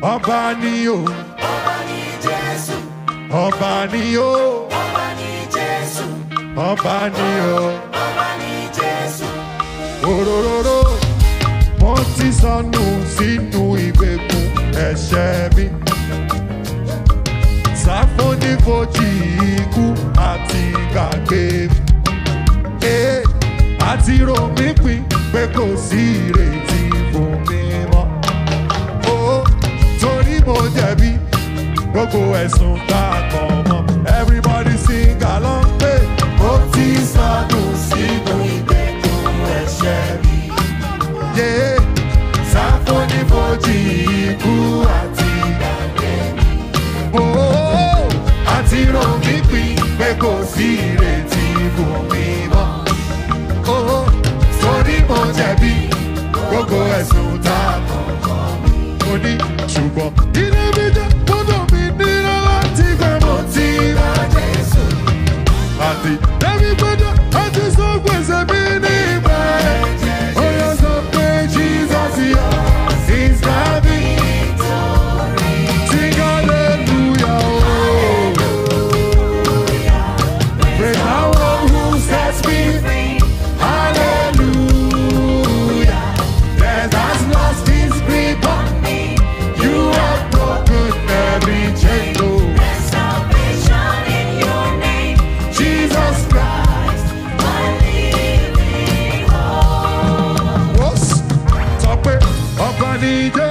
ọba ni o ọba ní Jésù, ọba ni o ọba ní Jésù, ọba ni o ọba ní Jésù. òróróró mo ti sọnù sínú ìgbèkùn ẹ̀ṣẹ̀ mi sáfónífojì ikú àti gbàgbé mi ee àti rò mí pin pé kò sí ìrètí fún mi mọ́ ó torí mo jẹ̀bi gbogbo ẹ̀sùn tá a kàn mọ́ everybody sing along pé mo ti sọnù sínú ìgbèkùn ẹ̀ṣẹ̀ mi yé sáfónífojì ikú àti gbàgbé mi ó àti rò mí pin pé kò sí ìrètí fún mi mọ́ ó torí mo jẹ̀bi gbogbo ẹ̀sùn tá a kàn kàn mí. mo ní ṣùgbọ́n ilé mi jẹ́ gbọ́dọ̀ mi nílò láti gbẹ mo ti rà Jésù. àti ẹ̀mí gbọ́dọ̀ àti sọ gbèsè mi ní ìgbà ẹ̀. ó yọ sọ pé Jesus yọ is the victory. Sing hallelujah. Oh. Praise the one who sets me free. Hallelujah. Death has lost its grip on me. You have broken every chain. Oh, There's salvation in your name, Jesus Christ. my living hope. What's Sọ pé ọba ní jẹ́